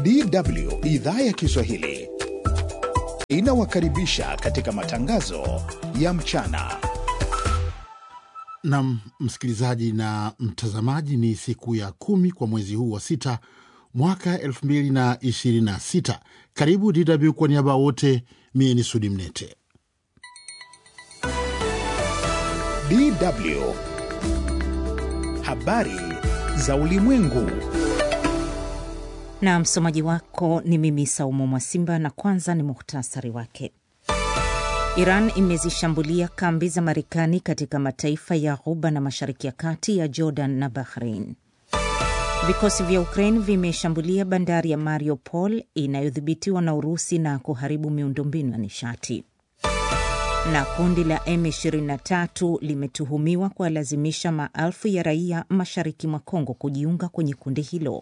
DW idhaa ya Kiswahili inawakaribisha katika matangazo ya mchana. Nam msikilizaji na mtazamaji, ni siku ya kumi kwa mwezi huu wa sita mwaka elfu mbili na ishirini na sita. Karibu DW kwa niaba ya wote, mie ni Sudi Mnete. DW habari za ulimwengu. Na msomaji wako ni mimi Saumu Mwasimba, na kwanza ni muhtasari wake. Iran imezishambulia kambi za Marekani katika mataifa ya Ghuba na Mashariki ya Kati ya Jordan na Bahrain. Vikosi vya Ukraine vimeshambulia bandari ya Mariupol inayodhibitiwa na Urusi na kuharibu miundombinu ya nishati. Na kundi la M23 limetuhumiwa kuwalazimisha maelfu ya raia mashariki mwa Kongo kujiunga kwenye kundi hilo.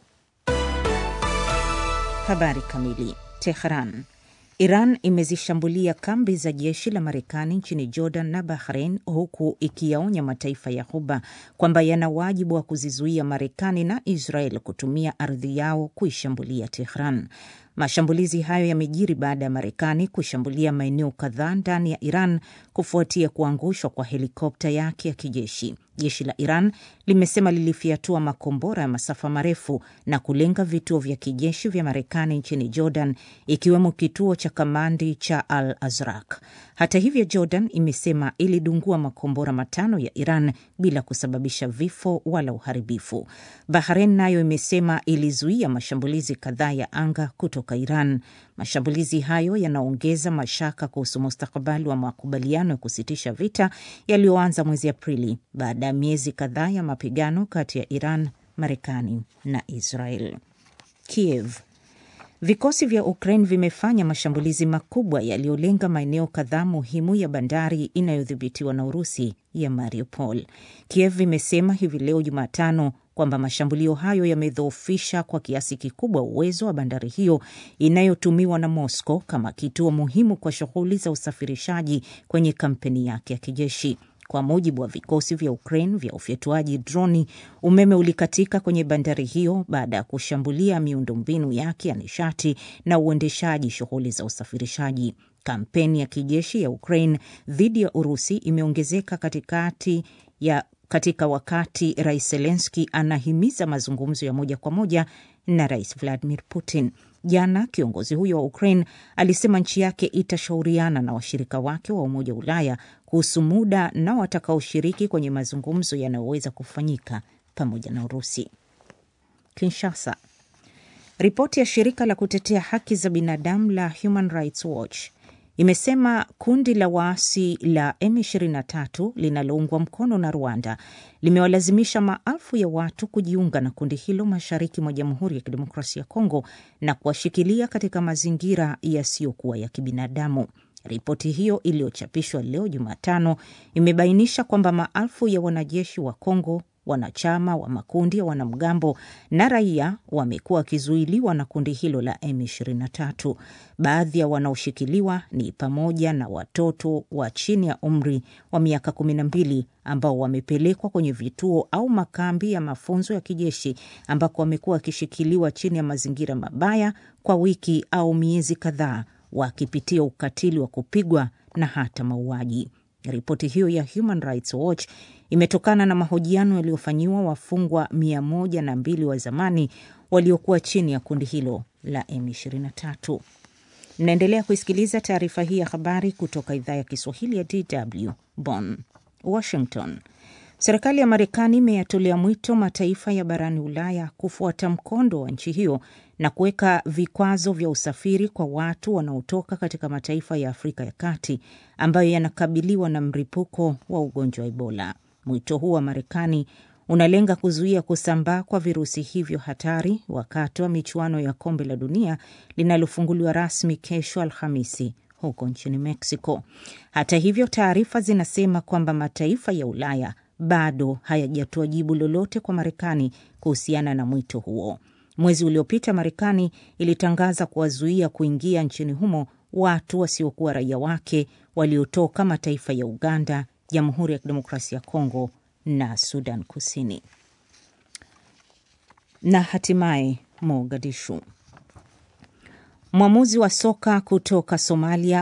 Habari kamili. Tehran. Iran imezishambulia kambi za jeshi la Marekani nchini Jordan na Bahrain, huku ikiyaonya mataifa ya Ghuba kwamba yana wajibu wa kuzizuia Marekani na Israel kutumia ardhi yao kuishambulia Tehran. Mashambulizi hayo yamejiri baada ya Marekani kushambulia maeneo kadhaa ndani ya Iran kufuatia kuangushwa kwa helikopta yake ya kijeshi. Jeshi la Iran limesema lilifyatua makombora ya masafa marefu na kulenga vituo vya kijeshi vya Marekani nchini Jordan, ikiwemo kituo cha kamandi cha Al Azraq. Hata hivyo, Jordan imesema ilidungua makombora matano ya Iran bila kusababisha vifo wala uharibifu. Bahrain nayo imesema ilizuia mashambulizi kadhaa ya anga kutoka Iran. Mashambulizi hayo yanaongeza mashaka kuhusu mustakabali wa makubaliano ya kusitisha vita yaliyoanza mwezi Aprili baada ya miezi kadhaa ya mapigano kati ya Iran, Marekani na Israel. Kiev. Vikosi vya Ukraine vimefanya mashambulizi makubwa yaliyolenga maeneo kadhaa muhimu ya bandari inayodhibitiwa na Urusi ya Mariupol. Kiev imesema hivi leo Jumatano kwamba mashambulio hayo yamedhoofisha kwa kiasi kikubwa uwezo wa bandari hiyo inayotumiwa na Moscow kama kituo muhimu kwa shughuli za usafirishaji kwenye kampeni yake ya kijeshi. Kwa mujibu wa vikosi vya Ukraine vya ufyatuaji droni, umeme ulikatika kwenye bandari hiyo baada ya kushambulia miundombinu yake ya nishati na uendeshaji shughuli za usafirishaji. Kampeni ya kijeshi ya Ukraine dhidi ya Urusi imeongezeka katikati ya katika wakati Rais Zelenski anahimiza mazungumzo ya moja kwa moja na Rais Vladimir Putin. Jana kiongozi huyo wa Ukraine alisema nchi yake itashauriana na washirika wake wa Umoja wa Ulaya kuhusu muda na watakaoshiriki kwenye mazungumzo yanayoweza kufanyika pamoja na Urusi. Kinshasa. Ripoti ya shirika la kutetea haki za binadamu la Human Rights Watch imesema kundi la waasi la M23 linaloungwa mkono na Rwanda limewalazimisha maelfu ya watu kujiunga na kundi hilo mashariki mwa Jamhuri ya Kidemokrasia ya Kongo na kuwashikilia katika mazingira yasiyokuwa ya kibinadamu. Ripoti hiyo iliyochapishwa leo Jumatano imebainisha kwamba maelfu ya wanajeshi wa Kongo wanachama wa makundi ya wanamgambo na raia wamekuwa wakizuiliwa na kundi hilo la M23. Baadhi ya wanaoshikiliwa ni pamoja na watoto wa chini ya umri wa miaka 12 ambao wamepelekwa kwenye vituo au makambi ya mafunzo ya kijeshi ambako wamekuwa wakishikiliwa chini ya mazingira mabaya kwa wiki au miezi kadhaa, wakipitia ukatili wa kupigwa na hata mauaji. Ripoti hiyo ya Human Rights Watch imetokana na mahojiano yaliyofanyiwa wafungwa mia moja na mbili wa zamani waliokuwa chini ya kundi hilo la M23. Mnaendelea kuisikiliza taarifa hii ya habari kutoka idhaa ya Kiswahili ya DW Bonn. Washington. Serikali ya Marekani imeyatolea mwito mataifa ya barani Ulaya kufuata mkondo wa nchi hiyo na kuweka vikwazo vya usafiri kwa watu wanaotoka katika mataifa ya Afrika ya Kati ambayo yanakabiliwa na mlipuko wa ugonjwa wa Ebola. Mwito huu wa Marekani unalenga kuzuia kusambaa kwa virusi hivyo hatari wakati wa michuano ya kombe la dunia linalofunguliwa rasmi kesho Alhamisi huko nchini Mexico. Hata hivyo, taarifa zinasema kwamba mataifa ya Ulaya bado hayajatoa jibu lolote kwa Marekani kuhusiana na mwito huo. Mwezi uliopita Marekani ilitangaza kuwazuia kuingia nchini humo watu wasiokuwa raia wake waliotoka mataifa ya Uganda, Jamhuri ya Kidemokrasia ya Kongo na Sudan Kusini. Na hatimaye Mogadishu. Mwamuzi wa soka kutoka Somalia